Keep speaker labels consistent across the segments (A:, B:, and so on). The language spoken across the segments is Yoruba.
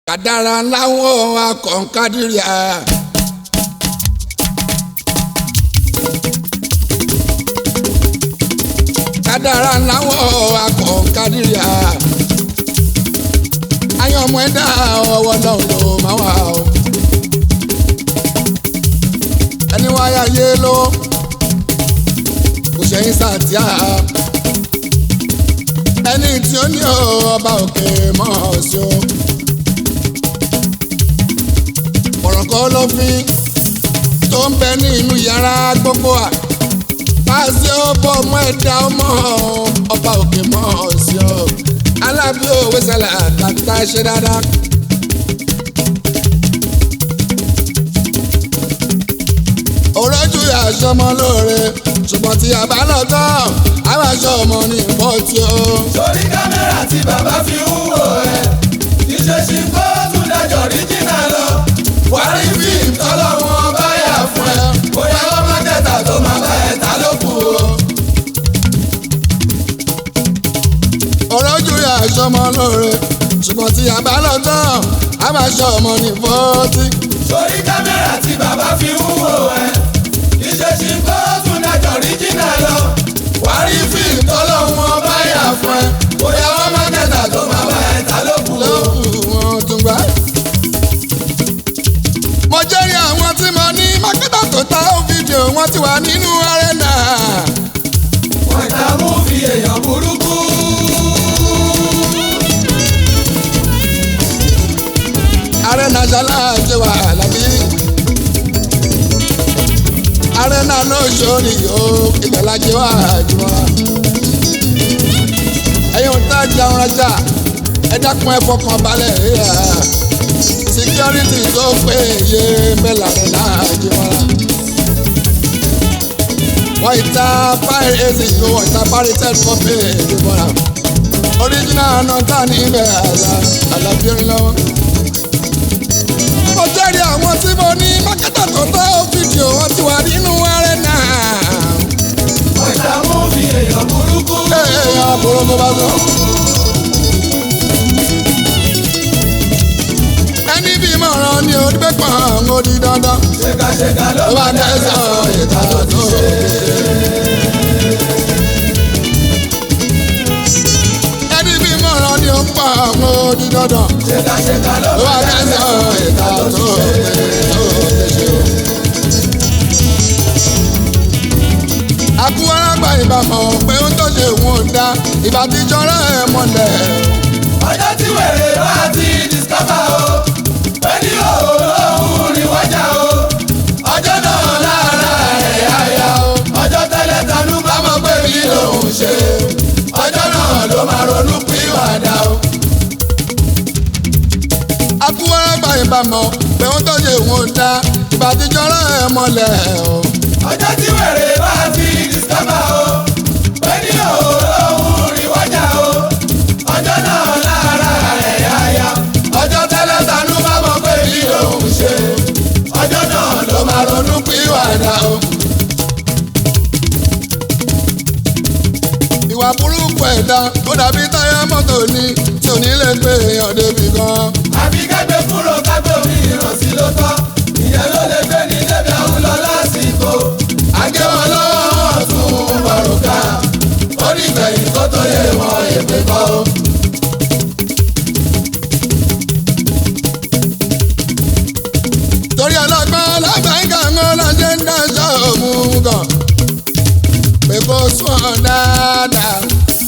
A: kàdàrà láwọn akọ̀ǹkadìrìà. kàdàrà láwọn akọ̀ǹkadìrìà. ayọ̀ ọmọ ẹ̀dá ọwọ́ náà ló máa wà o. ẹni wáyà yé ló kò ṣẹ́yìn sàtíà ẹni tí ó ní ọba òkè mọ́ ọ sí o. ọ̀rọ̀ kan ló fi tó ń bẹ ní inú yàrá gbogbo à. Pàṣẹ ọbọ̀ ọmọ ẹ̀dá ọmọ ọba òkè mọ́ ọ sí o. Alábí òwe sẹ́lẹ̀ àtàtà ṣe dáadáa. òrọ́jú aṣọ ọmọ lóore ṣùgbọ́n tí a bá lọ tán àwọn aṣọ ọmọ ní ìfọ́tí o.
B: sórí kámẹ́rà tí bàbá fi ń wò ẹ́ níṣẹ́ ṣì kó tún dájọ́ ríjìnà lọ. wàrí fíìmù tọ́lọ́wọ́n bá yà fún ẹ bóyá wọ́n má kẹta tó máa bá ẹ ta ló kù o.
A: òrọ́jú aṣọ ọmọ lóore ṣùgbọ́n tí a bá lọ tán àwọn aṣọ ọmọ ní ìfọ́tí.
B: sórí kámẹ́rà tí bàbá fi ń wò ẹ́ níṣẹ́ ṣì kó tún dájọ́ ríjìnà lọ. wàrí fíìmù tọ́lọ́wọ́n bá yà fún ẹ bóyá wọ́n má kẹta tó máa bá ẹ ta ló kù o.
A: lókù wọn tún gbá. mo jẹ́rìí àwọn tí mo ní mákẹ́tà tó ta ó fídíò wọn ti wà nínú arẹ́nà.
B: wọ́n ta mú fi èèyàn burúkú.
A: arẹ́nà ṣaláàjẹ wà lábí. arẹ́nà ló ṣòrí o ìgbàlájẹ wà jùmọ̀. ẹ̀yin ò tá jẹun rajà ẹ dákun ẹ fọkàn balẹ̀ yíyà. security tó péye mẹ́la rẹ̀ náà jùmọ̀. wọ́n ìta fire ac ló wọ́n ìta paritet kọ́pì jùmọ̀. original náà tà ní ibẹ̀ àlà àlàbíyẹn lọ́wọ́ mo jẹ́rìí àwọn tí mo ní mákẹ́tà tó tọ́ fídíò wọn ti wà nínú arẹ́nà.
B: wọ́n ta mú fi èèyàn burúkú.
A: èèyàn burúkú bá tó. ẹni bí mọ̀ràn ni onígbẹ́ pọ̀ ń odi dandan.
B: ṣèkàṣèkà ló
A: ó bá tẹ̀sán ìta tó tó. ẹni bí mọ̀ràn ni ó ń pọ̀ ń odi dandan.
B: ṣèkàṣèkà ló
A: ó bá tẹ̀sán ìta tó tó. àkúwáràgbà ìbámọ̀ pé ó tó ṣe òun ò dá ìbá ti jọra ẹ̀ mọ́lẹ̀.
B: ọjọ́ tí wèrè bá ti discover o ẹni òòrùn rí wájà o ọjọ́ náà lára ẹ̀ àyà o ọjọ́ tẹ́lẹ̀ tanú bá mọ̀ pé mi lòun ṣe ọjọ́ náà ló máa ronú pìwàdà o.
A: àkúwáràgbà ìbámọ̀ pé ó tó ṣe òun ò dá ìbá ti jọra ẹ̀ mọ́lẹ̀.
B: ọjọ́ tí wèrè bá ti discover o ẹni òòrùn rí wájà o ọjọ́ náà lára ẹ̀ àyà ọjọ́ tẹ́lẹ̀ tanú bá mọ̀ pé mi lòun ṣe ọjọ́ náà ló máa ronú pìwàdà o.
A: ìwà burúkú ẹ̀dá ó dàbí táyà mọ́tò ni tí ò ní lè gbé èèyàn débi kan.
B: àbí kẹ́gbẹ́ kúrò kágbé omi ìrànsí ló tọ́ ìyẹn ló lè gbé ní débi àwọn lọ lásìkò àgé wọn lọ́wọ́ wọn tún bọ̀rùkà ó ní ìgbẹ̀yìn kó tó yé wọn èpè kọ́ o.
A: torí ọlọ́gbọ́n lágbàáyíká ń lọ́jẹ́ ń dáṣọ òun gan pé kó sún ọ dáadáa.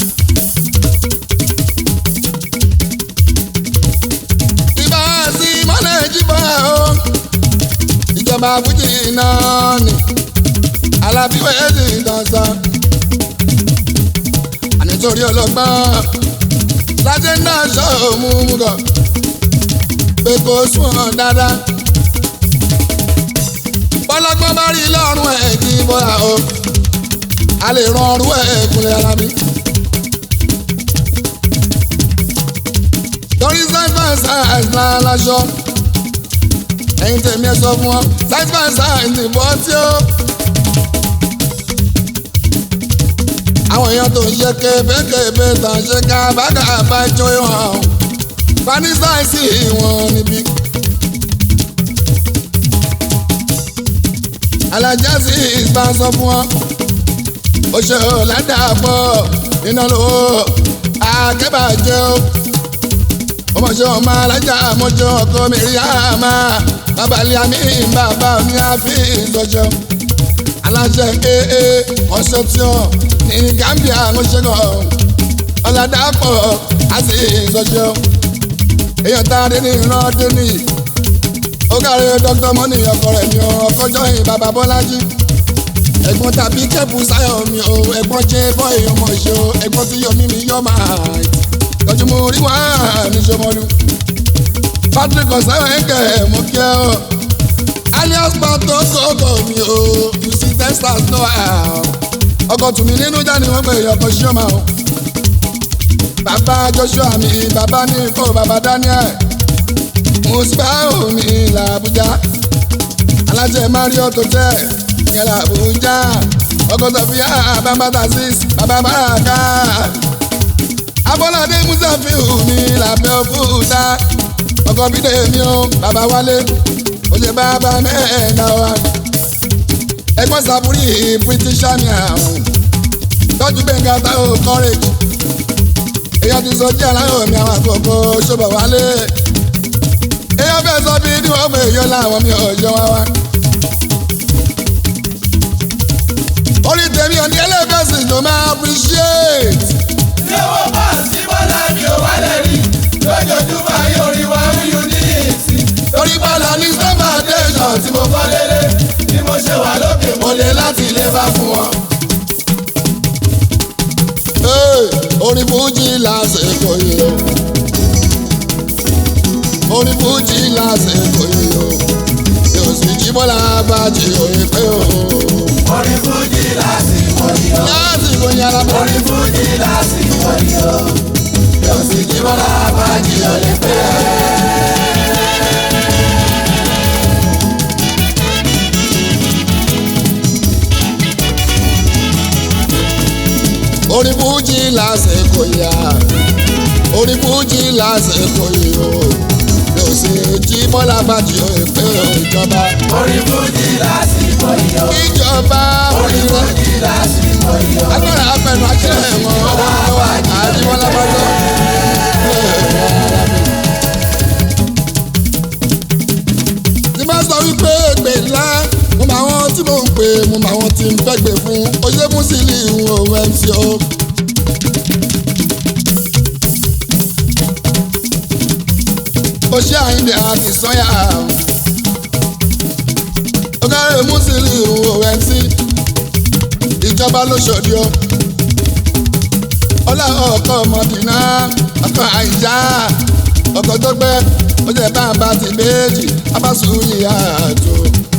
A: ìbá sí mọ́lẹ̀ jíbọ̀ o ìjọba fújì náà ni alábíwẹ̀ ti tàn sàn. ànítorí ọlọ́gbọ́n lájẹ́ ń dáṣọ òun gan pé kó sún ọ dáadáa bọ́lọ́gbọ́n bá rí lọ́rùn ẹ̀ kí bọ́ra o a lè ran ọrùn ẹ̀ kúnlẹ̀ ara mi. torí side by side náà láṣọ ẹ̀yin tèmi ẹ sọ fún wọn side by side ní bọ́ tí ó. àwọn èèyàn tó ń ṣe kébékébé tàn ṣe ká bákà bá jó ìwọ̀n fanisaisi wọn níbí. alájásí ìgbà sọ fún wọn ó ṣe ò ládàpọ̀ iná lówó akẹ́bàjẹ́ o ọmọṣẹ́ ọmọ alájà mọ́jọ́ ọkọ mi rí àmà babalẹ̀ àmì bàbá mi àfi ìdọ́jọ́ aláṣẹ ee conception ní Gambia ńṣẹ́gàn ọ̀làdàpọ̀ àti ìdọ́jọ́ èèyàn tá a dé ní ìran dé ní ó kárí dr mọ́nì ọkọ rẹ̀ mi ò ọkọjọ́ yìí bàbá bọ́lájí ẹ̀gbọ́n tàbí kẹ́pù sáyọ̀ mi ò ẹ̀gbọ́n jẹ́ bọ́ èèyàn mọ̀ ṣe o ẹ̀gbọ́n tí yọ mímí yọ máa tọ́jú mo rí wá ní sọmọlú patrick ọ̀sáyọ̀ ẹ̀kẹ́ mo kí ẹ o alias pato kókó mi o you see texas no how ọkọ̀ tùmí nínú jáde wọ́n pè é ọkọ̀ ṣíọ́mà o bàbá joshua mi bàbá ní kó bàbá daniel musbau mi làbújá alájẹ mario hotel yẹn làbújá ọkọ̀ sọfíà bàbá tasis bàbá baraka abọ́ládé musafiu mi làbẹ́ òkúta ọkọ̀ bídé mi o bàbá wálé oṣù bàbá mẹ́ẹ̀ẹ́dá wa ẹgbọ́n sàbúrì british army àwọn tọ́jú bẹ́ńgá táwọn courage èyàn ti sọ díẹ̀ láyọ̀ mi àwọn àkókò ṣọ́bọ̀ wálé èyàn fẹ́ sọ bí ní wọ́n pè yọ láwọn mi ò yọ wá wá. orí tèmi ò ní ẹlẹ́fẹ̀sì ló máa appreciate.
B: Ní owó pàṣẹ bọ́lá mi ò wálẹ̀ rí. Lójoojúmọ́ ayé orí wa ń yún ní ìsìn.
A: torí bọ́lá ní sọ́mà tẹ̀sán
B: Tí mo kọ́ lélẹ̀, bí mo ṣe wà lókè mo lè láti ilé bá fún wọn.
A: orí fújì lásìkò yìí o orí fújì lásìkò yìí o yóò sì jí bọ́lá bàjẹ́ òye pé o
B: Orí Fújì lásìkò yìí o.
A: lásìkò yìí alábọ̀
B: Orí Fújì lásìkò yìí o. Yóò sì jí bọ́lá bàjẹ́ òye pé.
A: orí fújì lásìkò yìí a orí fújì lásìkò yìí o yóò sì jí bọ́lá bàjẹ́ òye pé o ìjọba
B: Orí Fújì lásìkò yìí o.
A: ìjọba
B: Orí
A: òrìrẹ́.
B: Fújì lásìkò yìí o.
A: agbára apẹnu akílẹ̀ wọn ọwọ́ lọ́wọ́ àdìmọ́lá bọ́jọ́. tí bá sọ wípé ègbè ńlá mo mọ àwọn tí mò ń pè mo mọ àwọn tí ń fẹ́ gbè fún oyè mùsílì ìhun òun mc o. ó ṣe àyìnbí àti sọ́yà ó kárẹ̀ mùsílì ìhun òun mc ìjọba ló ṣòdì o ọlá ọkọ ọmọdínà ọkọ àìjá ọkọ tó gbẹ ó jẹ bàbá ti méjì abásùnyìí àjò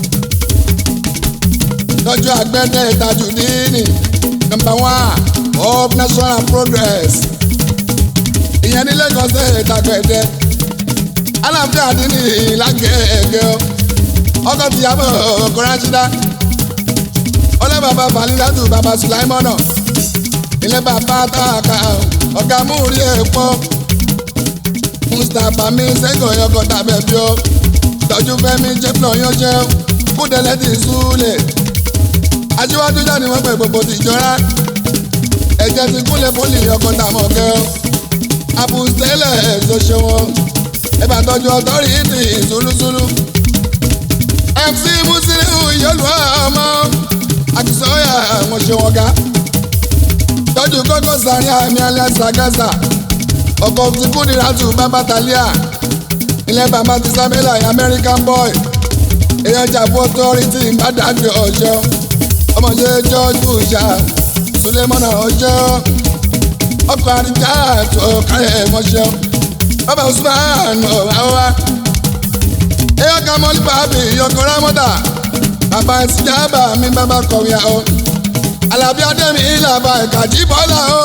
A: lọ́jọ́ àgbẹ̀dẹ tajudini number one of national progress ìyẹn ní Lagos state àgbẹ̀dẹ aláàfin àdínní lágẹ̀ẹ́gẹ́ ọkọ̀ tìyàbọ̀ ọkọ̀ ránṣídá ọlẹ́ bàbá falilatu bàbá sulaimọ́nà ilé bàbá tààkà ọ̀gá múrí èèpọ̀ mustapha mi sẹ́gàn yọkọ̀ tàbẹ̀ bí ó tọ́jú fẹ́mi jẹ́pọ̀ yánjẹ́ kúdẹ̀lẹ́ ti súlẹ̀ aṣíwájú jáde wọ́n pẹ̀ gbogbo tìjọra ẹ̀jẹ̀ ti kúnlẹ̀ pólì ọkọ̀ tàmọ̀ kẹ́ abùsẹ́lẹ̀ ẹ̀ṣọ́ ṣe wọn ẹ̀bà tọ́jú ọ̀tọ́rìtì ìṣúlùṣúlù mc musiliu yọlù ọmọ àtisọ́yà wọn ṣe wọn ga tọ́jú kọ́kọ́ sàrí àmì alẹ́ sàgásà ọkọ̀ tí kúndìrátù bàbá tàlíà ilẹ̀ bàbá ti sábẹ́là american boy èèyàn jà fún authority ìbádàgbé ọjọ́ ọmọdé george bushà sulemana ọjọ́ ọkọ̀ àríjà tó kárẹ̀ mọ́ṣẹ́ bàbá usman ọ̀háwá èèyàn kan mọ́lí bàbí ìyọkọ̀ rámọ́tà bàbá ìsìjábà mi bàbá kọ̀wé àwọn alábí adémi ìlàbà ìkàjí bọ́lá o.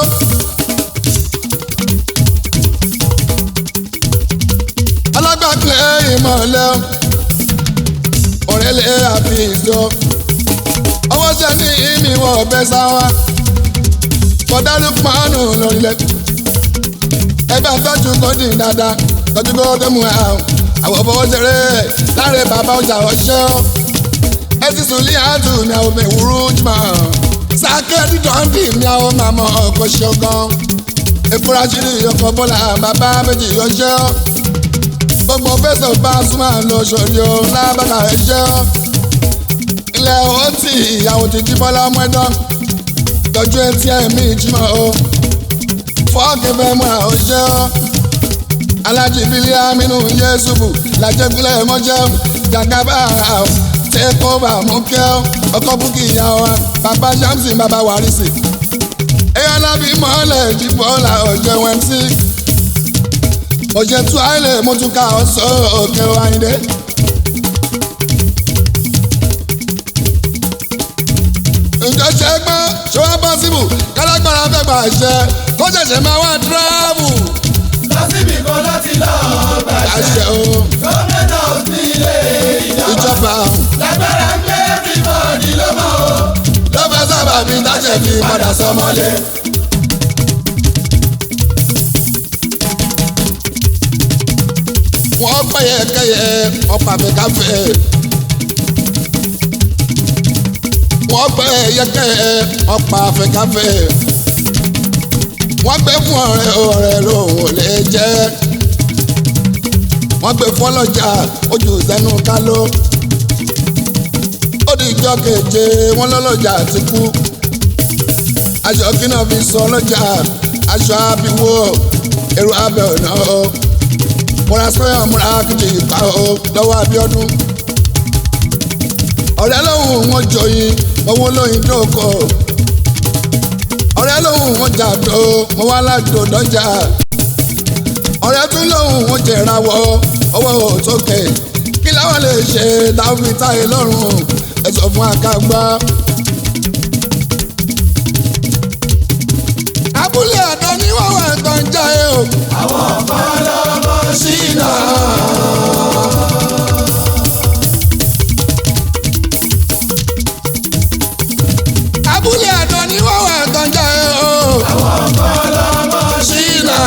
A: alágbàgbé ìmọ̀lẹ́ ọ̀rẹ́lẹ̀ àfihàn ọwọ́ ṣe ní ìmìwọ̀ ọ̀bẹ sáwá kọ̀dálù pọ́nù lórílẹ̀ ẹgbẹ́ àtọ́jú kọ́dì dáadáa tọ́jú kó tó mú ẹ àwọn fọwọ́ ṣeré láre bàbá ọjà ọṣẹ́ ọ́ ẹ ti sùn lé àtù ní àwọn ọmọ ìwúrú jùmọ̀ sákẹ́ dídọ́ndì ní àwọn màmá ọkọ̀ ṣọ́gán ekura ṣírí ọkọ̀ bọ́lá bàbá méjì ọṣẹ́ ọ́ gbogbo fẹsẹ̀ bá súnmọ́ lọ sọ̀rí o lábàkà ẹ̀ṣẹ́ ọ́ ilẹ̀ ó tì ìyàwó ti jí bọ́lá ọmọ ẹ̀dán tọ́jú etí ẹ̀mí ìjùmọ̀ o fọ́ọ̀kì fẹ́ mọ́ ọṣẹ́ ọ́ alájí bílíà mínú yéṣubù làjẹgúnlẹ̀ mọ́jẹ́ jàǹgàbà tẹ́kọ̀ọ́bà mọ́kẹ́ ọkọ̀ búkì ìyàwó wa bàbá shamsi bàbá wàrísì ẹ̀yà lábí mọ́lẹ̀ jìbọ́là ọ̀jẹ̀ wmc ọ̀jẹ̀ tú àìlẹ̀ mọ́túkà ọ̀sọ́ òkè wáyé. ǹjọ́ ṣe é gbọ́ ṣé wọ́n bọ́ síbù kálágbára fẹ́ gbà ṣe kó ṣẹ̀ṣẹ̀ máa wá tíráàbù
B: lọ́sibí kan láti lọ gbàṣẹ.
A: àṣẹ o
B: gómìnà sí ilé ìjọba.
A: ìjọba
B: lágbára ń gbé everybody ló mọ̀ o.
A: ló fẹ́ sábà bí táṣẹ̀ fi padà sọmọlé. wọ́n pẹ̀yẹ kẹyẹ ọ̀pá fẹ́káfẹ́. wọ́n pẹ̀yẹ kẹyẹ ọ̀pá fẹ́káfẹ́. wọ́n gbé fún ọ̀rẹ́ ọ̀rẹ́ lòun ò lè jẹ́. wọ́n gbé fún ọlọ́jà ojú sẹ́nu kálọ́. ó di ìjọ keje wọ́n lọ́lọ́jà ti kú. aṣọ kí náà fi sọ ọlọ́jà aṣọ abiwo èrò abẹ ọ̀nà o múra sọ́yà múra kìjì ìpa o lọ́wọ́ Abíọ́dún. ọ̀rẹ́ lòun wọn jọyìn owó lóyìn dóko. ọ̀rẹ́ lòun wọn jàdó mo wá ládò dọ́jà. ọ̀rẹ́ tún lòun wọn jẹ̀rawọ́ owó òtókè. kí láwọn lè ṣe táwọn fi táyé lọ́rùn ẹ sọ fún akágbá. abúlé àdán ni wọ́n wà ń tán jáde o.
B: àwọn kan lọ́mọ ṣìnà.
A: abúlé àdán ni wọ́n wà ń tán jáde o.
B: àwọn kan lọ́mọ ṣìnà.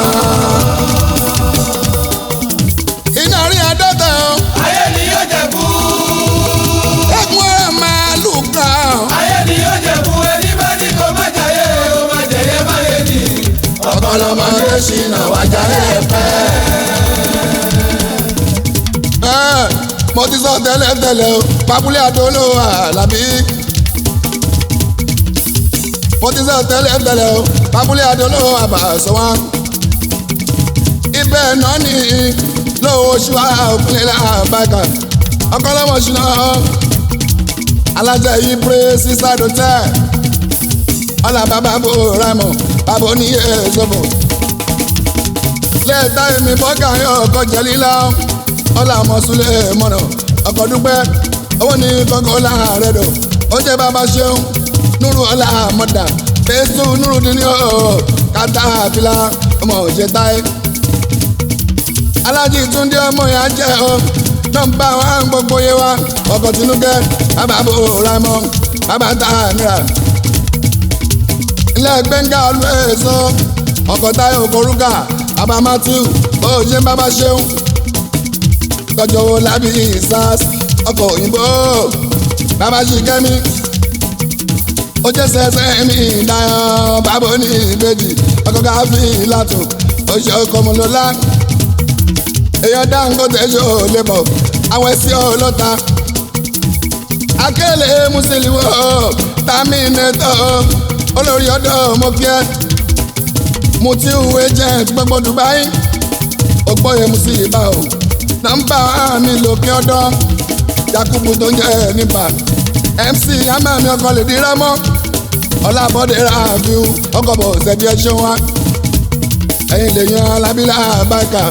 A: iná rí àdọ́tà o.
B: ayé ni yóò jẹ fún.
A: ẹkún ọ̀rẹ́ máa lù ká o.
B: ayé ni yóò jẹ fún ẹni bá ní kó má jayé ó má jẹyẹ má yé ni.
A: ọ̀pọ̀lọpọ̀ ṣìnà wájà ẹ̀ pẹ́. ẹ mo ti sọ tẹ́lẹ̀tẹ́lẹ̀ o pábúlé àdólò àlàbí. mo ti sọ tẹ́lẹ̀tẹ́lẹ̀ o pábúlé àdólò àbàṣọwá. ibẹ̀ náà ní lówó oṣù àòpinlẹ̀ làbàkà ọkọlọ́mọ ṣìnà alájẹ yìí pé sísá dòtẹ́ ọ̀là bàbá bò rámọ̀ bàbá oníyẹ sọ̀bọ̀ lẹ́ẹ̀ta èmi bọ́gà yọ ọkọ̀ jẹ́lílá ọ̀là mọ̀súlẹ̀ mọ̀nà ọkọ̀ dúpẹ́ owó ní kọ́kọ́ láàárẹ̀ dọ̀ ó jẹ́ bàbá ṣeun núrù ọ̀là mọ̀dà fẹ́sù núrù dín ní ọ̀ kátà àfilà ọmọ òjẹ́ táyé. alájí túndé ọmọ yà jẹ́ ọ nọ́mbà wa ń gbogbo yé wa ọkọ̀ tinúkẹ́ bàbá bò rámọ̀ bàbá tá a nira ilé gbẹ̀ngà olùwẹ̀sọ ọkọ̀ táyọ̀ òkòrúkà bàbá matthew bó o ṣe ń bàbá ṣeun tọjọ́ wo lábí sars ọkọ̀ òyìnbó bàbá ṣìkẹ́mi ó jẹ́ sẹ́sẹ́ mi dáyọ̀ bàbá ní ìbejì ọkọ̀ káfí látò ó ṣe ọkọ̀ mọ́lọ́lá èèyàn Dangote ṣó lébọ̀ àwọn ẹ̀sìn ọlọ́ta akẹ́lẹ́ mùsùlùmí tàmínẹ́tọ̀ olórí ọ̀dọ́ mọ́kíẹ́ mutiu agent gbogbo Dubai ògbóyè musiba o nọ́mbà mi lòkè ọ̀dọ́ Yakubu tó ń jẹ́ nípa MC amami ọkọ lè di rámọ́ ọlábọ́dé ráàfin ọkọ̀ bọ̀ ṣẹ̀bi ẹ̀ṣọ́ wa ẹ̀yin lè yan alábílà bákà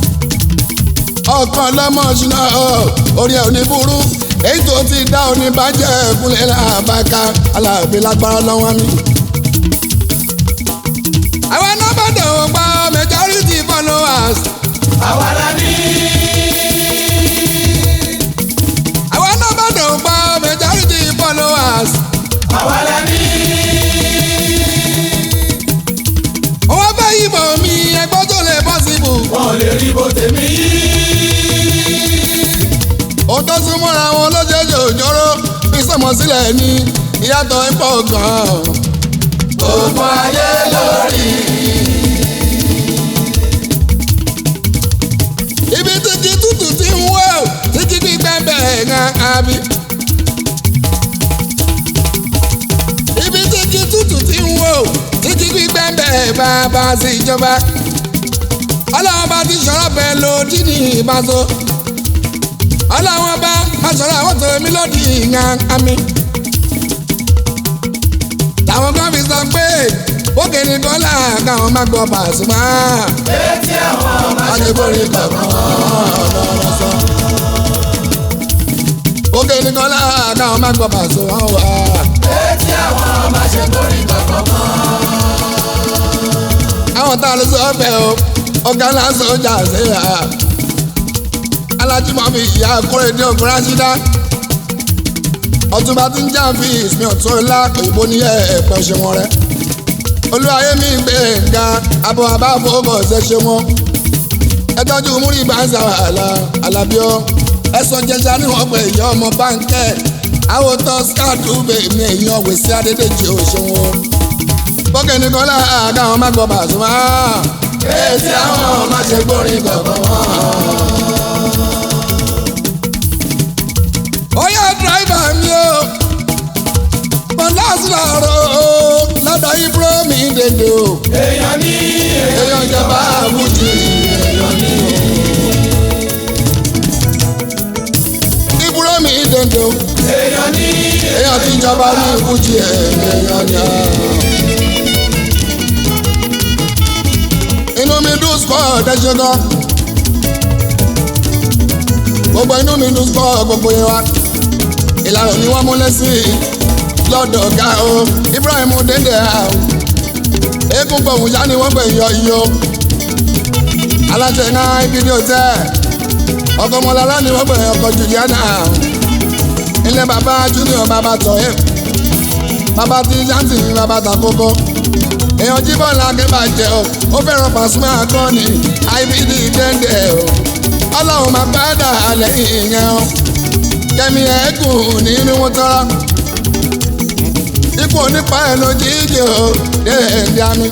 A: ọkàn lọ́mọ ṣúná orí ẹ̀ ò ní burú èyí tó ti dá òní bàjẹ́ kúnlẹ̀ làbáká alábí lágbára lọ́wọ́ mi. àwọn nọ́mbà dòwò gba majority followers.
B: àwa la ní.
A: àwọn nọ́mbà dòwò gba majority followers.
B: àwa la ní.
A: wọ́n fẹ́ yìnbọn mi ẹgbọ́n tó lè possible.
B: wọn ò lè rí bó
A: tó sún mọ́ra wọn lójoojú òjòrò bí sọmọ sílẹ̀ ní ìyàtọ̀ ipò gan.
B: gbogbo ayé lórí.
A: ibi tí kí tútù ti ń wò tí kí gbígbẹ́ bẹ̀rẹ̀ gan abi. ibi tí kí tútù ti ń wò tí kí gbígbẹ́ bẹ̀rẹ̀ bàbá sí ìjọba. ọlọ́run bá ti sọ̀rọ̀ bẹ́ẹ̀ lòdì ní ìbáṣọ. ọlọ́run bá aṣọ̀rọ̀ àwọn tó mi lòdì gan ami. táwọn kan fi sọ pé bókè ní kọ́lá káwọn má gbọ́ Pasuma.
B: etí àwọn máa ṣe
A: Adébórí bàbá ọlọ́rọ̀ sọ. Òkè ní kọ́lá káwọn má gbọ́ Pasuma wá.
B: etí àwọn máa ṣe borí kankan mọ́.
A: Àwọn tá a lè sọ ọbẹ̀ o, ọ̀gá lásán ọjà ṣe à. Alájùmọ̀ mi ìyá Kórèdé ògùn Rásídá. Ọ̀túnba ti ń jà fi ìsìn ọ̀tún ńlá òyìnbó ní ẹ̀ẹ̀pẹ̀ ṣe wọn rẹ̀. Olúwayé mi gbé nga abọ́ abáfowópọ̀ ṣe ṣe wọn. Ẹ tọ́jú múrí bá ń sa àlà àlàbíọ́. Ẹ̀sọ́ jẹjẹrẹ ni wọ́n pè ìyá ọmọ báńkẹ́. Àwọn tó skáàdù bèèmí èèyàn wèsí Adédèjì òṣèwọ̀n. Bókè ní kọ́lá àgáwọn má gbọ́ Pasuma.
B: etí àwọn máa ṣe borí kankan mọ́.
A: Ó yá dráìvà mi o. Bọ́lá sọ̀rọ̀ o. Lọ́dọ̀ Ibro mi dèdè o.
B: èèyàn ní
A: Èèyàn ìjọba àbújì.
B: èèyàn ní
A: Ibro mi dèdè o.
B: èèyàn ní
A: Èèyàn ti jọba ní ìbújì ẹ̀. Èèyàn ni a. Inú mi dùn sùpọ̀ ọ̀dẹ́sẹ̀ gan. Gbogbo inú mi dùn sùpọ̀ gbogbo yẹn wa. Ìlànà ni wọ́n múlẹ̀ sí i lọ́dọ̀ ọ̀gá o. Ibrahim dèdè a o. Eégún gbọ̀hún yá ni wọ́n gbẹ̀ yọ iyo. Aláṣẹ náà ibi ní òtẹ́. Ọkọ̀ ọmọlára ni wọ́n gbẹ̀ ọkọ̀ Juliana. Ilé bàbá Junior bàbá tọ̀ ẹ́. Bàbá ti Janti ní bàbá takoko. Èèyàn jíbọ̀ lágbèbàjẹ́ o. Ó fẹ́ràn Pasuma akọni. IBD dẹ́ndẹ̀ o. Ọlọ́run máa padà lẹ́yìn ìyẹn o. Kẹ́mi ẹ̀ẹ́gùn nínú wọn tọ́ra ikú onípa ẹ̀ ló jíjẹ o déédéé àmì.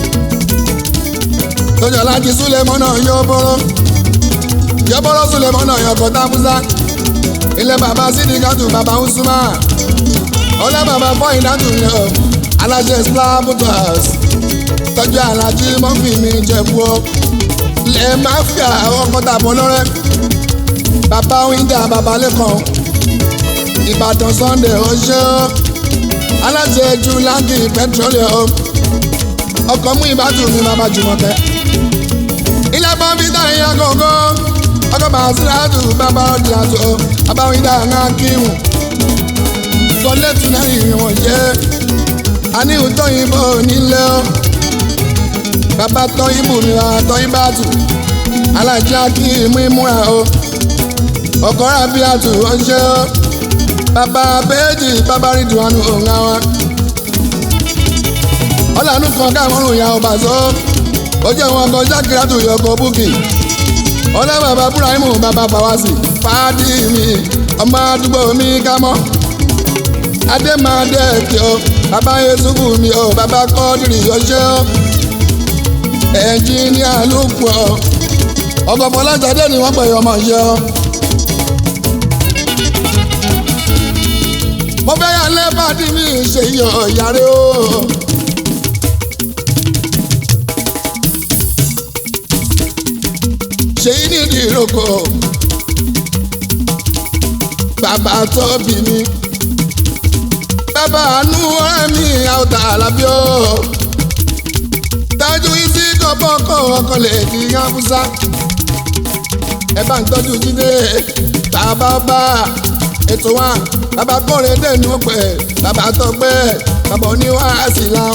A: tọ́jú alájí súlẹ̀mọ́ náà yọ bọ́rọ́ yọ bọ́rọ́ súlẹ̀mọ́ náà yọ kọ́tà fúsá. ilé bàbá sídìkàtù bàbá usuma ọlẹ́ bàbá fọ́yìn dátù ni o aláṣẹ slabutas tọ́jú alájí mọ́fì mi jẹ̀bú o lẹ́ máfíà ọkọ̀ tàbọ̀ lọ́rẹ́ bàbá wíńdà bàbá lẹ́kọ̀ọ́ ìbàdàn sunday ó ṣe ó aláṣẹ ju láńkì petroleum ọkọ̀ mú ìbátú mi máa bá jùmọ̀ kẹ́. ilé pọ́ńpítà ìyá gọ́gọ́ ọkọ̀ bàṣíràtù bàbá ọ̀dìyàtò abáwídà ńlá kíhùn. sọlẹ́tù náà ìwọ̀n jẹ́ àníhùn tóyìnbó nílé ọ́ bàbá tọ́yìnbó mi wà tọ́yìnbàtù alájà kí imú ìmúra o ọkọ̀ rábíàtù ọ̀ṣẹ́ ọ́ bàbá bẹ́ẹ̀jì bàbá rìdùnánù òun àwọn. ọ̀làánú kan káàmọ́rùn ìyá ọba sọ ó jẹ́ wọn kan jákèrátù yọkọ̀ búkì. ọ̀là bàbá búráìmù bàbá fàwásì fàádì mi ọmọ àdúgbò mi kámọ́. adémáadé kí o bàbá yesufu mi o bàbá kọ́dìrì ọṣẹ́ o. ẹnjìníà lùkù ọ ọkọ̀ fọlájáde ni wọ́n pè ọmọ yẹ ọ. mo fẹ́ yà lẹ́bàdí mi ṣe yọ yàrá o. ṣèyí nídìí ìrókò bàbá tó bí mi bàbá àánú ọ̀rẹ́ mi àwòtà àlàbíọ́ tájú isi kọ́bọ́kọ́ ọkọ̀ lè kí káfúsá ẹ bá ń tọ́jú jíde tàbá bá ètò wa bàbá kọ́rin dẹ́nu pẹ̀ bàbá tó pẹ́ bàbá oníwàásì la.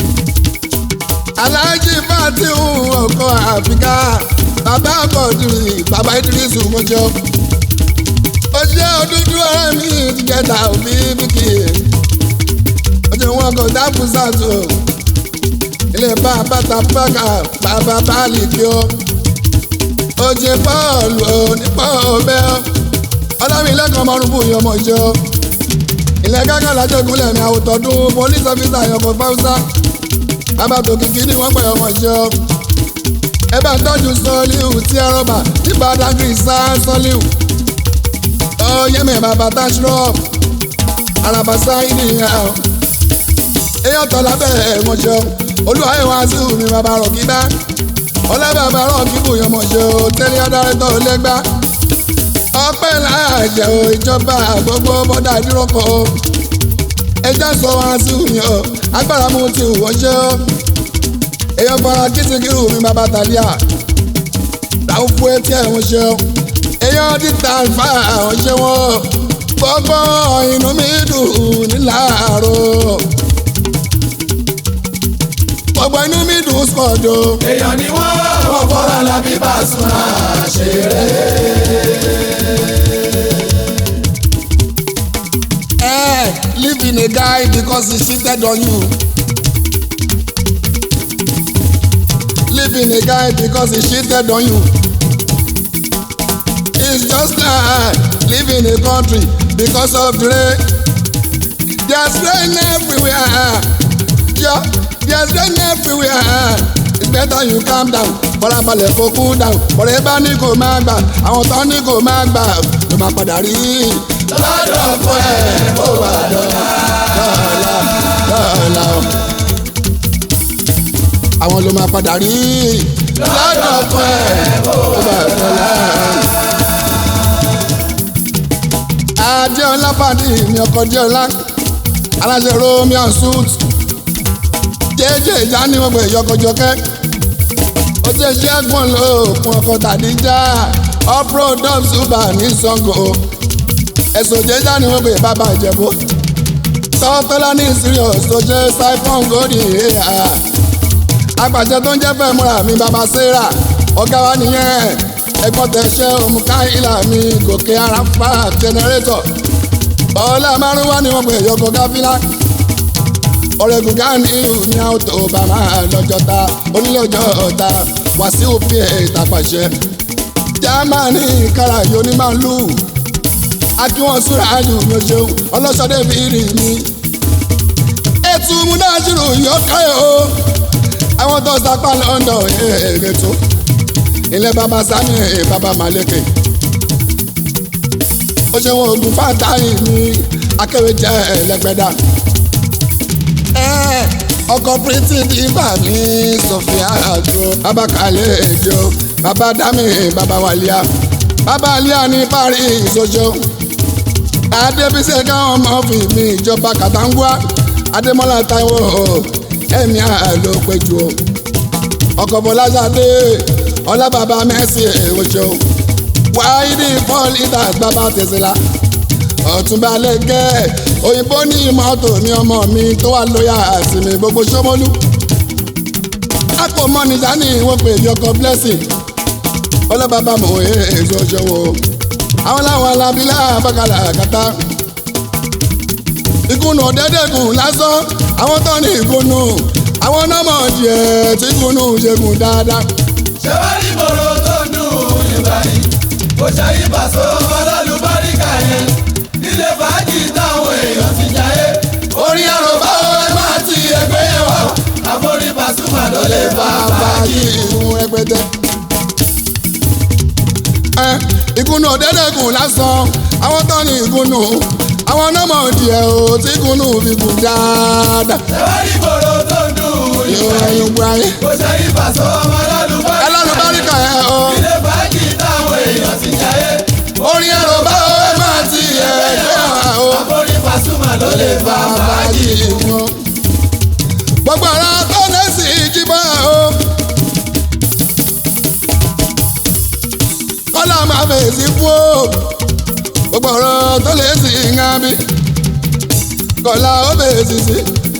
A: aláàjì fàtíhù ọkọ̀ àfíkà bàbá kọ̀dùrì bàbá ìdírísù mọ́jọ́. ó ṣe òdúdú ọ̀rẹ́ mi ti jẹta òbí bíkì. ọjọ́ wọn kò dáàbò sàtò. ilé bàbá tàbákà bàbá báàlì kí ó. ó jẹ bọ́ọ̀lù onípọ̀ bẹ́ẹ̀ ọlọ́mi ilé kan mọ́rún fún ìyọmọ ìjọ ilé gángan lájọgúnlẹ̀ mi àwòtọ́dún police officer àyànfọ́ fáwùsà bàbá tó kìkì ni wọ́n pẹ̀ ọmọ ìjọ ẹ bá tọ́jú sọ́ọ́líù tí ẹ rọ́bà nípa dágìrì sá sọ́ọ́líù ó yẹ́mi bàbá táṣírọ́ọ̀bù arabasa ìnìyàn èèyàn tọ́ lábẹ́ ẹ̀mọ́jọ́ olúwayé wá sí mi bàbá rọ̀ kíbá ọlọ́bàbà rọ̀ kíbù yọmọ̀jọ́ tẹ́lẹ̀ adarẹ́tọ̀ lẹ́gbà ọpẹ́ láàjẹ́ o ìjọba gbogbo bọ́dà ìdúrókọ̀ o ẹjọ́ sọ wá sí mi o agbára mu ti wọ́n ṣe o èèyàn fara kìtìkìrù mi bàbá tàlíà làwọn fún etí ẹ̀ wọ́n ṣe o èèyàn títà fà wọ́n ṣe wọ́n gbogbo inú mi dùn níláàárọ̀ gbogbo inú mi dùn sọ̀dọ̀.
B: èèyàn ni wọ́n wọ́n fọ́ra lábí Pasuma ṣeré.
A: Eh, leaving a guy because he cheated on you. Leaving a guy because he cheated on you. It's just like leaving a country because of the rain. There's rain everywhere. Yeah, there's rain everywhere. It's better you calm down. Fọlábalẹ̀ kó cool down. Bọ̀dẹ̀ bá ní kò máa gbà. Àwọn tán ní kò máa gbà. Ló máa padà rí.
B: lọ́dọ̀ fún ẹ̀ bó wà dọ̀la.
A: Lọ́la lọ́la o. Àwọn ló máa padà rí.
B: lọ́dọ̀ fún ẹ̀ bó
A: Ó bá dọ́là. Adéọlá Fàdí mi ọkọ̀ Adéọlá. Aláṣẹ Romeo suit. Jẹ́jẹ́ ìjà ní gbogbo ìyọkọ̀jọkẹ́. Ó jẹ́ ṣẹ́gun lóòkun ọkọ̀ tàdíjà. Off-road dub super ní Sango. Ẹ̀sùn jẹ́jà ní gbogbo ìbábà Ìjẹ̀bú. Sọ́tọ́lá ní serious tó jẹ́ siphon gòdì ìhà. Apàṣẹ tó ń jẹ́ fẹ́ múra mi bàbá Sarah. Ọ̀gá wa nìyẹn. Ẹ̀gbọ́n tẹ̀sẹ̀ òmùká ìlà mi gòkè ara fa jẹnẹrétọ̀. Ọ̀la márùn-ún wá ní wọ́n pè yọkọ̀ gáfílà. Ọ̀rẹ́gun Gani ní àwòtò bàmá lọ́jọ́ ta onílé ọjọ́ ta Wàsíù fi ìtàpàṣẹ. Jámánì kára yóò ní máa lù. Akíwọ̀n súra ayù mi ò ṣeun ọlọ́ṣọ́dé fi rì mí. Ètù múnáṣírù yóò káyọ̀ o. Àwọn tó sapá London èrè tó. Ilé bàbá Sani bàbá Maleke. Ó ṣe wọn oògùn fátáì mi. Akéwì jẹ́ ẹlẹ́gbẹ́dá. Ẹ́, Ọkọ̀ pírítì dìbà mi Sofia àjò. Bàbá Kàlẹ́ èdè o. Bàbá Dami bàbá Wàlíà. Bàbá Alíà ní Paris oṣù adébísẹ̀ káwọn ọmọ fi mi ìjọba kàtàǹgùà adémọ́lá táíwò ẹ̀mí àlò péjú o ọkọ̀ bọ́lájáde ọlábàbá mẹ́sì èwòjò wáìdì four litres bàbá tẹ̀sílà ọ̀túnba lẹ́gẹ́ òyìnbó ní mọ́tò ní ọmọ mi tó wà lóyà sí mi gbogbo sọ́mọ́lú àpò mọ́nìjà ní ìwọ́n pè ní ọkọ̀ blessing ọlọ́bàbá mọ̀ ẹ́ èso ṣòwò àwọn làwọn alábílà bàkàlà kàtà ìkùnà ọ̀dẹ́dẹ́gùn lásán àwọn tó ní ìkùnà àwọn nọ́mọ̀ díẹ̀ tí ìkùnà ṣẹ́gun dáadáa.
B: ṣé wá ní mòró tó ń dùn ìgbà yìí kò ṣàyí pàṣẹ ọlọ́lùbáríkà yẹn nílé fàájì táwọn èèyàn ti jayé orí àròbá ẹ máa ti ẹgbẹ́ yẹn wá àforí Pasuma ló lè fa fàájì.
A: ìkùn rẹpẹtẹ. ẹ ìkùnà ọ̀dẹ́dẹ́gùn lásán àwọn tó ní ìkùnà àwọn nọ́mọ̀ díẹ̀ o tí ìkùnà fi kùn dáadáa.
B: ṣé wá ní mòró tó ń dùn ìgbà
A: ìwà
B: yìí
A: ìgbà yẹn
B: kò ṣàyí pàṣẹ ọlọ́lùbáríkà
A: ẹlọ́nubáríkà yẹn o.
B: nílé fàájì táwọn èèyàn ti jayé
A: orin ẹ̀rọ bá o ẹ máa ti ẹ̀ẹ́dẹ́ wa o.
B: àforí Pasuma ló lè fa fàájì.
A: wọn. gbogbo ara tó lẹ́sìn ìjìbọn o. kọ́lá máa fèsì fún o. gbogbo ọ̀rọ̀ tó lẹ́sìn ìhàn mi. kọ́lá ó fèsì sí.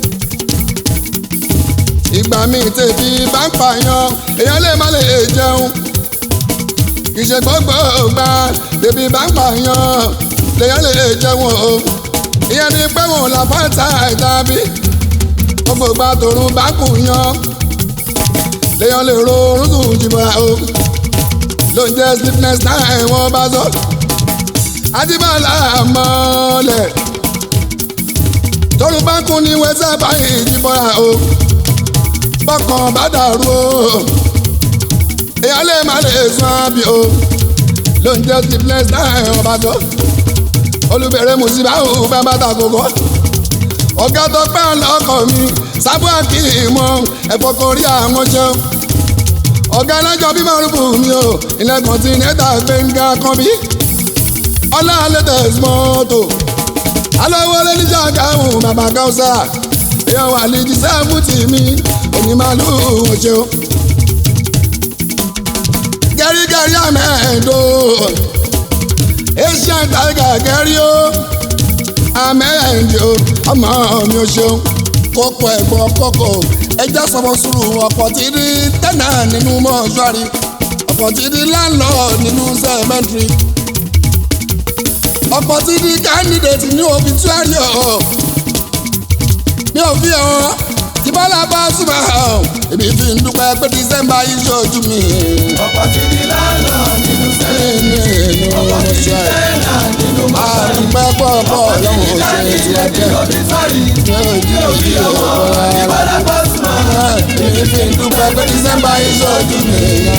A: ìgbà mi tèbi bá ń pààyàn èèyàn lè má lè jẹun. ìṣe gbogbo gbà tèbi bá ń pààyàn lèèyàn lè jẹun o. ìyẹn ni pé wọn là fáńtà ìtàbí gbogbo ìgbà tòrun bá kù yan lèèyàn lè ro orun sùn jìbọn o ló ń jẹ́ sleepness náà wọ́n bá sọ adébálà mọ́lẹ̀ torí bá kún ní wẹ́sẹ̀ báyìí jíbọ́ra o bọ́kàn bá dàrú o èèyàn lè má lè sún àbí o ló ń jẹ́ ti bless náà ọba tó olùbẹ̀rẹ̀ mùsíbáwò bàbá tàkókò ọ̀gá tó pẹ́ lọ́kọ̀ mi sábà kì í mọ ẹ̀fọ́ kan rí àwọn ṣeun ọ̀gá alájọ bí márùbù mi o ilẹ̀ kọ̀ǹtínẹ́tà gbẹ̀ngà kan bí ọlá latest mọ́tò aláwọ̀ lẹ́níjà gáhùn bàbá gáúsà èèyàn wà ní jí sẹ́fùtì mi onímàlú ọ̀ṣẹ́ o. gẹ́rígẹ́rí àmẹ́ẹ̀dọ́ asian tiger gẹ́rí o àmẹ́ẹ̀dọ́ ọmọ mi ò ṣeun kókó ẹ̀gbọ́n kókó ẹja sọ̀rọ̀ sùúrù ọ̀pọ̀ tí ní tẹ́nà nínú mọ́ṣúárì ọ̀pọ̀ tí ní landlord nínú cemetery ọ̀pọ̀ tí ní candidate ní obituary ọ̀ mi ò fi hàn tí bọ́lá bá súnmọ́ hàn èmi fi ń dúpẹ́ pé december yìí ṣojú mi.
B: ọ̀pọ̀ tí ní lánà nínú sẹ́yìn
A: nínú
B: ọ̀pọ̀ tí ní
A: mọ́ṣúárì
B: tẹ́nà nínú mọ́ṣúárì
A: àdúpẹ́ pọ̀pọ̀
B: ọ̀pọ̀ tí ní
A: lọ́wọ́ ṣe
B: káàdì
A: ti wá
B: ìdílé
A: jẹ́
B: nínú ọ̀bí sọ́rí
A: ní ojú
B: tí ò fi ọmọ ìbọ̀dà bọ́ súnmọ́.
A: èmi fi ń dúpẹ́ pé december yìí ṣojú mi.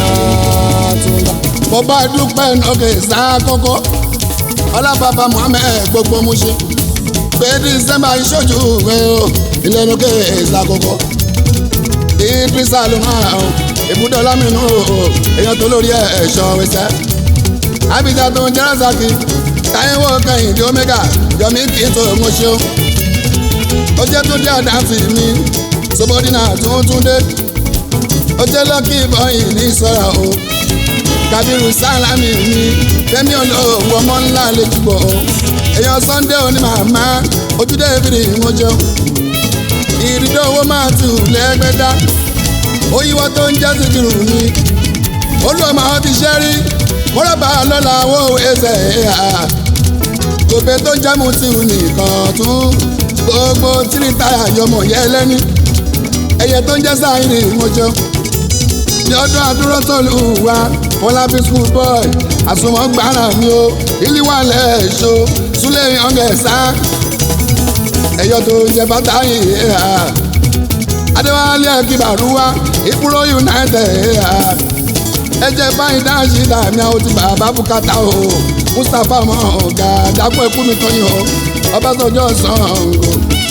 A: mo bá dúpẹ́ nọ́ọ̀kẹ́ sáà kọ́kọ́ ọlábàbà muhammed gbogbo mu ṣe pé dísẹ́mbà ìṣojú rẹ o ìlẹ́nu ké ìsàkókò ìdírísà ló máa ń ibùdó lámìnú o èèyàn tó lórí ẹ̀ṣọ́ wẹsẹ̀ abidjan tó ń jẹ́ razaki táyẹ̀wò kẹ́hìndé omega yọmí kì í tó mo ṣe o ó jẹ́ tó dé àdáǹtì mi sobodina tuntun dé ó jẹ́ lọ́kì bọ́yìn ní sọ́ra o kabiru salami mi fẹmi olówó ọmọ ńlá lẹjúbọ èèyàn sunday oní màmá ojúde ìbìrì ìmọjọ ìrìndó owó máa tù lẹgbẹdá oyíwọ tó ń jẹ síkìrù mi olùwọmọ àwọn ti ṣẹ rí mọrọbà lọlá owó ẹsẹ ẹhà gòbè tó ń jámù tì ú nìkan tún gbogbo tìrìtàyà yọmọ yẹ lẹni ẹyẹ tó ń jẹ sáyìn ìmọjọ ní ọdún àdúró tó lù wá fọlábí school boy àsùnwọ̀n gbára mi o ìlíwàlẹ̀ èso súlẹ̀ yọ̀ǹgẹ̀ sá ẹ̀yọ́ tó jẹ bàtà yìí ẹ̀hà adéwálé kíbarúwá ìkúrò united ẹ̀hà ẹ̀jẹ̀ báyìí dáhùn dàmí àwọn ti bàbá bùkátà o mustapha mọ ọ̀gá dàpọ̀ ẹ̀kú mi tọ́yìn o ọbásanjọ́ sango.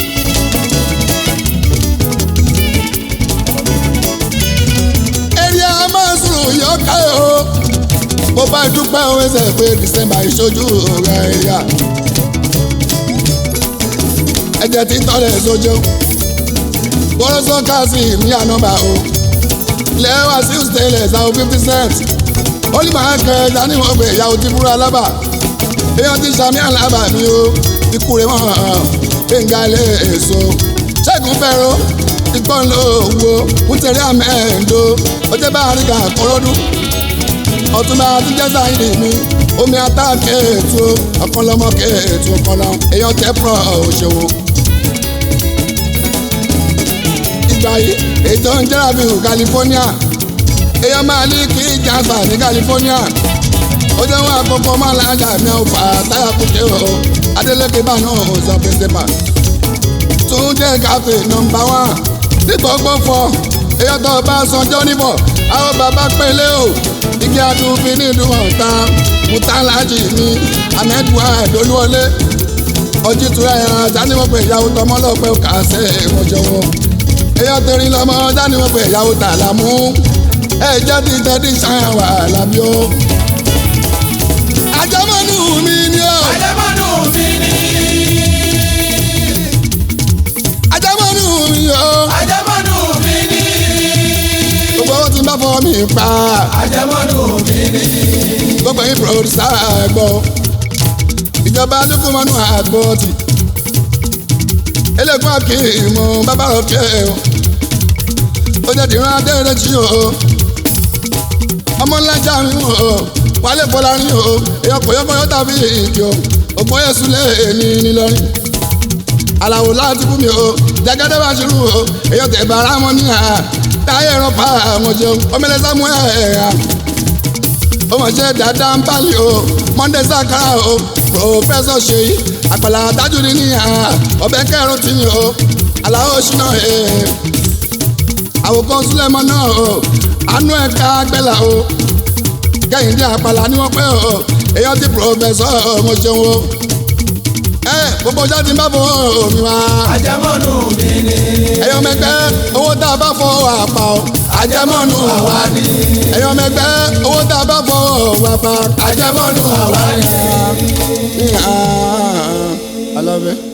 A: èrè a máa sùn yọ ká o mo bá dúpẹ́ òun ẹsẹ̀ pé december ìṣojú rẹ̀ yá ẹ̀jẹ̀ tí tọ́lẹ̀ sójú bọ́lọ́sọ káàsì ní ànọ́bà o lẹ́wà sí stainless àwọn fifty cent olùmọ̀ akẹ́ dání wọ́n pé ìyàwó ti búra lábà èèyàn ti sàmì àlábà mi o ikú rẹ̀ wọ́n hàn gbẹ̀ngà lè èso ṣẹ́gun fẹ́ràn ìgbọ́n ló wo kútẹ̀rẹ́ àmẹ́ẹ̀ndó ọjọ́ bá àríkà kọ́rọ́dún ọtúnba àtijọ́ sáyidì mi omi ata kéètù ọ̀kanlọ́mọ kéètù ọ̀kanlọ́ èèyàn tẹ́pọ̀ òṣèwò. ìgbà yìí ètò ń jẹ́ra bí hù California èèyàn máa ní kí jàǹsà ní California ó jẹ́ wọn àkọ́kọ́ máa lájà mi ò fà táyà kúté o Adeleke bá náà ò sọ principal tún jẹ́ káfí nọmba wán ní gbogbo fọ èèyàn tó bá sanjọ́ níbọ̀ àwọn bàbá pélé o igi adùnfin ní ìlú ọ̀tá mutalaji mi amẹ́dùá ẹ̀dọ́lúwọlé ọjítura ẹ̀hán jáníwọ̀n pé ìyàwó tọmọlọ́pẹ́ kàṣẹ́ ìmọ̀jọ̀wọ́ èèyàn tẹ̀rín lọ́mọ jáníwọ̀n pé ìyàwó tàlámú ẹ̀ jẹ́ ti tẹ́tí ṣáà wà lábí o. àjọmọ́nù mi ni o.
B: àjẹmọ́nù mi ni.
A: àjọmọ́nù mi o.
B: àjẹmọ́nù mi ni.
A: gbogbo owó tí n bá fọwọ́ mi pa.
B: àjẹmọ́nù mi ni.
A: gbogbo yín pòròdùsá àgbọ̀ ìjọba dúkú mọ́nú àgbọ̀tì eléegun akíìmù bàbá òkè o ó jẹ́ dìran adẹ́rẹ́ jí o ọmọ ńlá já mi o wálé fọlárin o èèyàn kò yọkọ yọ tàbí ìdí o ògbọ́n yẹsùn lé ní nílọrin àlàó láti fún mi o jẹgẹdẹ bá ṣirú o èèyàn tẹ̀ bàrà mọ́ ní à táyé ẹ̀rọ pa àwọn jẹun ọmọlẹ́sàmú ẹ̀ ẹ̀ ó mọ̀ ṣe dáadáa ń bálẹ̀ o monday sakara o professor ṣèyí àpàlà tájúdí níyà ọbẹ̀ kẹrùn tí yìí o aláwọ̀ ṣúná ẹ̀ àwòkọ́ súlẹ̀mọ́ náà o àánú ẹ̀ka gbẹ́là o kẹ́hìndé àpàlà ni wọ́n pẹ́ o èèyàn ti professor mo ṣeun o ẹ gbogbo jáde ń bá fọ omi wá
B: àjẹmọ́nù mi ni
A: ẹ̀yọ́ mẹ́gbẹ́ owó tá a bá fọ àpà o
B: àjẹmọ́nù àwa ni
A: ẹ̀yọ́ mẹ́gbẹ́ owó tá a bá fọ àpà.
B: àjẹmọ́nù àwa ni.
A: I love it.